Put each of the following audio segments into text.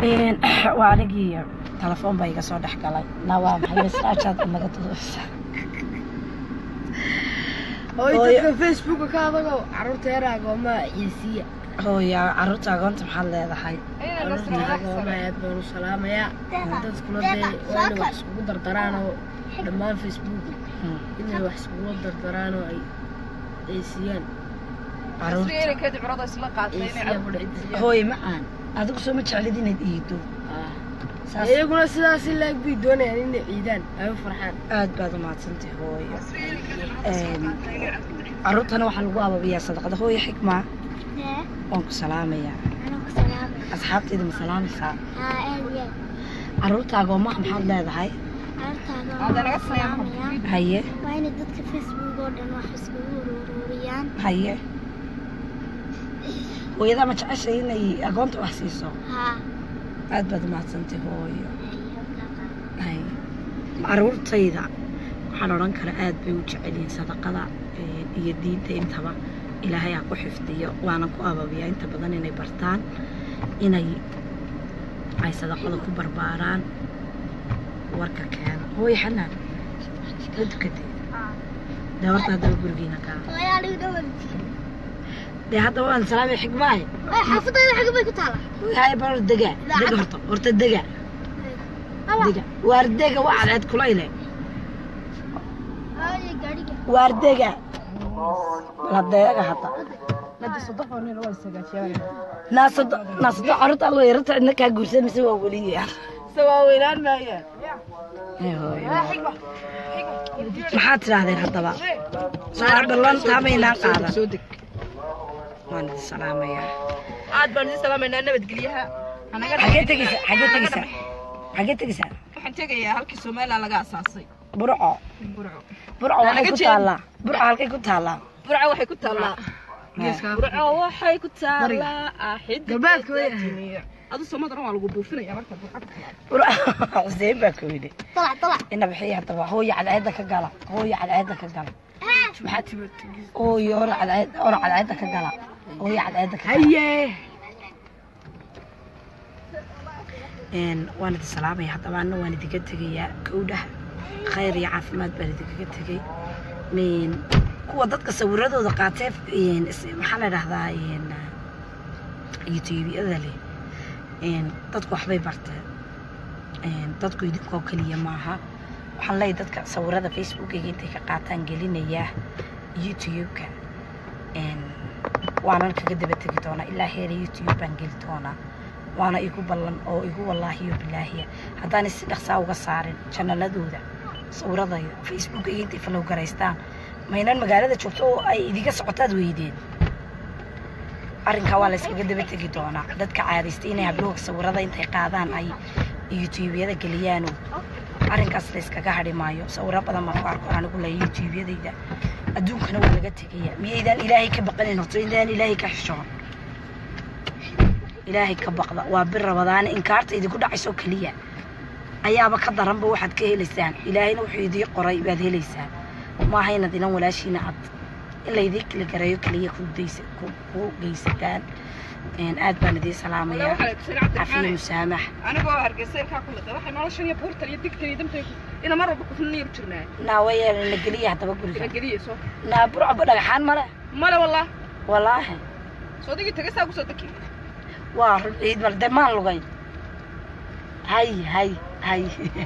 waa anigii telefoon baa iga soo dhex galay na waa maxay snapchat naga tudaysa hooy Hooyo. dadka facebooka ka adago carruurta yar agoomaa ciisiya hooya caruurta agoonta maxaad leedahay carruurta agoomaa aad baan u salaamayaa dadkuna dee waa inay wax iskugu dardaraan oo dhammaan facebook Hmm, inay wax iskugu dardaraan oo ay ciisiyaan caruurta ciisiya budhiciisiya hooye macaan adigu soo ma jeclid inaad iido saas iyaguna sidaas in laag bay doonayaan inay ciidaan ay u farxaan aad baad umahadsantay hooyo Een, caruurtana waxaa lagu ababiyaa sadaqada hooye xikma waan ku salaamayaa asxaabtayda ma salaamaysaa caruurta agoomaha maxaad leedahay haye waa inay dadka facebook oo dhan wax iskugu ururiyaan haye hooyadaa ma jeceshay inay agoonta wax siiso haa aad baad umahadsantay hooyo hay caruurtayda waxaan odhan kara aad bay u jecelyihiin sadaqada ee, iyo diinta intaba ilaahay ha ku xifdiyo waanan ku ababiyaa inta badan inay bartaan inay ay sadaqada ku barbaaraan warka keena hooy xanaan la tukatay dee horta haddaba gurigiina kaa dee haddaba waan salaamay xigmaahe xaafadayda xagga bay ku taala hay bal dega dega horta horta dega dega waar dega waa cadceed kulayle gaadhiga waar dega la deega hadda naasado naasado carruurta alla yarata cidna kaa guursan mise waa weliya Ee, hooyo. maxaad tidhaahdeen haddaba suaal ballan taamaynaan qaadan waan idin salaamayaa aad baan idin salaamaynaa nabadgelyaha hanaga xagee tegeysa xagee tegeysa xagee tegeysaa waxaan tegayaa halkii somaliland laga asaasay burco burco burco waxay ku taallaa burco halkay ku taallaa burco waxay ku taallaa burco waxay ku taallaa axid galbeedka weya adu somadana waa lagu buufinaya marka burco burco xuseen baa ku yidhi dalac dalac ina bixiya haddaba hooya cadceedda ka gala hooya cadceedda ka gala maxaad hooyo hore cadceed hore cadceedda ka gala hooya cadceedda ka gala haye een waan idin salaamaya haddaba anna waan idinka tegayaa gowdhaha khayr iyo caafimaad baan idinkaga tegay Een, kuwa dadka sawiradooda qaatee een, is- maxaa la dhahdaa een, youtubeyada leh een, dadku waxbay barteen Een, dadku idinkoo keliya maaha waxaan leeyahay dadka sawirada facebookayga intay ka qaataan gelinayaa youtube-ka Een, waanan kaga daba tegi doonaa ilaa heera youtube baan geli doonaa waana igu ballan oo igu wallaahiyo bilaahiya haddaan si dhaqsaa uga saarin janaladooda sawiradayda facebook iyo intay falow garaystaan maynan magaalada joogto oo ay idiga socotaad weydeen arrinkaa waa la yskaga daba tegi doonaa dadka caadaystay inay hablooga sawirada intay qaadaan ay youtubeyada geliyaano arrinkaas la yskaga hadhi maayo sawiro badan baan ku arko anigu le youtubeyadayda adduunkana waa laga tegaya miyaydaan ilaahay ka baqanin horto intaan ilaahay ka xishoon ilaahay ka baqda waa bir rabadaane inkaarta idinku dhacayso keliya ayaaba ka daranba waxaad ka helaysaan ilaahayna wuxuu idii qoray baad helaysaan maaha inaad inan walaashiina cad in laydii kala gareeyo keliya ku daysa- ku- ku geysataan Een, aad baan idiin salaamayaa cafiyo musaamax anigoo hargeysa ilkaa ku liqay waxay noloshan iyo buurtan iyo digtan iyo damtan ina mar walba kufnaniyo jirnaa naawayeela la geliya haddaba guriga geliya soo naa burcaba dhagaxaan male male wallah walaahi soo digi tagasaa kusoo deki waa run ciid mal dee maan lugayn hay hay hay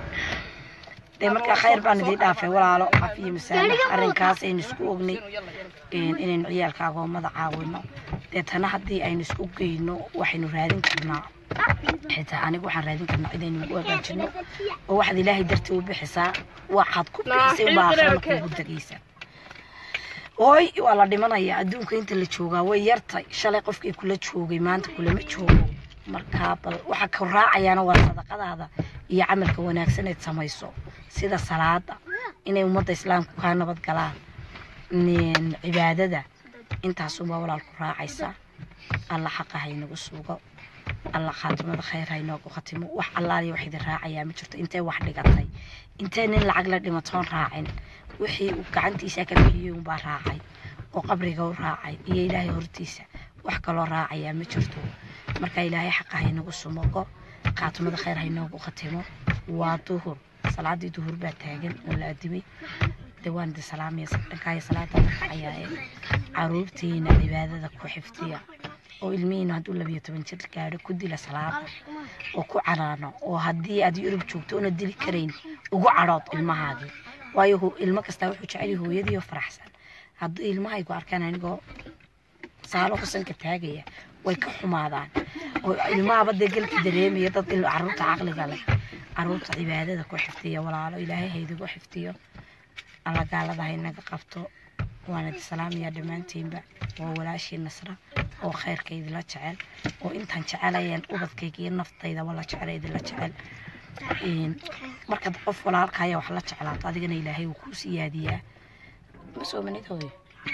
dee markaa khayr baan idiin dhaafay walaalo cafiyo musaamax arrinkaas aynu isku ognay een, inaynu ciyaalka agoomada caawino deetana haddii aynu isku geyno waxaynu raadin karnaa xitaa anigu waxaan raadin karnaa cidaynu ugu hagaajino oo waxaad ilaahay dartii u bixisaa waxaad ku bixisay ubaa akhirana kuugu degaysa hooy waa la dhimanayaa adduunka inta la joogaa way yartay shalay qofkii kula joogay maanta kulama joogo markaa bal waxa ka raacayaana waa sadaqadaada iyo camalka wanaagsan eed samayso sida salaada inay ummadda islaamku kaa nabad galaan een, cibaadada intaasuunbaa walaal ku raacaysa alla xaqa haynagu sugo alla khaatimada khayr haynoogu khatimo wax allaaliya wax idin raacayaa ma jirto intee wax dhigatay intee nin lacag la dhimatoon raacin wixii uu gacantiisa ka bixiyey unbaa raacay oo qabriga u raacay iyo ilaahay hortiisa wax kaloo raacayaa ma jirto marka ilaahay xaqa haynagu sumogo qaatumada khayr haynoogu khatimo waa duhur salaadii duhur baa taagan oo la adimay de waan di salaamaya dhankaayo salaada ayaaye caruurtiina cibaadada ku xifdiya oo ilmihiina hadduu labiyo toban jir gaadho ku dila salaada oo ku canaano oo haddii aad yurub joogto una dili karayn ugu cadhood ilmahaagii waayo hu- ilmo kastaa wuxuu jecel yahay hooyadiioo faraxsan haddii ilmahaygu arkaan anigoo saalo xusanka taagaya way ka xumaadaan oo ilmahaba dee galki dareemaya dad il- caruurta caqliga leh caruurta cibaadada ku xifdiya walaalo ilaahay haydigu xifdiyo alla gaalada haynaga qabto waana di salaamaya dhammaantiinba waa walaashii nasra oo khayrka idila jecel oo intaan jecelayeen ubadkayga iyo naftayda la jecel idila jecel Een, markaad qof walaalkaya wax la jeclaato adigana ilaahay wuu kuu siyaadiyaa ma soo manidooyo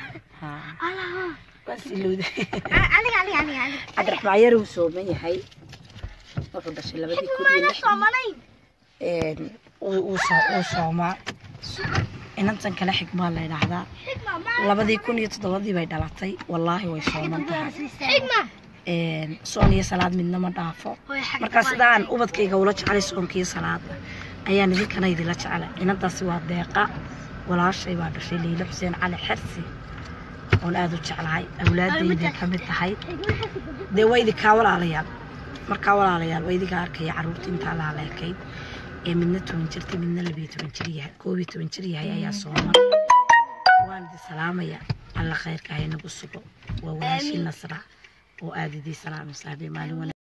waan silowday aniga aniga aniga aniga cabdiraxmaan yar uu sooman yahay wuxuu dhashay labadii kun iyo lixdii Een, uu uu soo- uu soomaa inantan kale xigmaa la idhaahdaa labadii kun iyo toddobadii bay dhalatay wallaahi way sooman tahay xigma Een, soon iyo salaad midna ma dhaafo markaa sidaan ubadkayga ula jecelay soonka iyo salaada ayaan idinkana idila jecelay inantaasi waa deeqa walaashay baa dhashay liilo xuseen cali xersi oon aada u jeclahay awlaadayday ka mid tahay dee waa idinkaa walaalayaal markaa walaalayaal waa idinkaa arkaya caruurta intaa laaleekayd ee midna toban jirta midna labiyo toban jir yahay koob iyo toban jir yahay ayaa sooman waan idin salaamaya alla khayrka haynagu sugo waa walaashii nasra oo aada idii salaamay saaxiibay maalin wanaagsan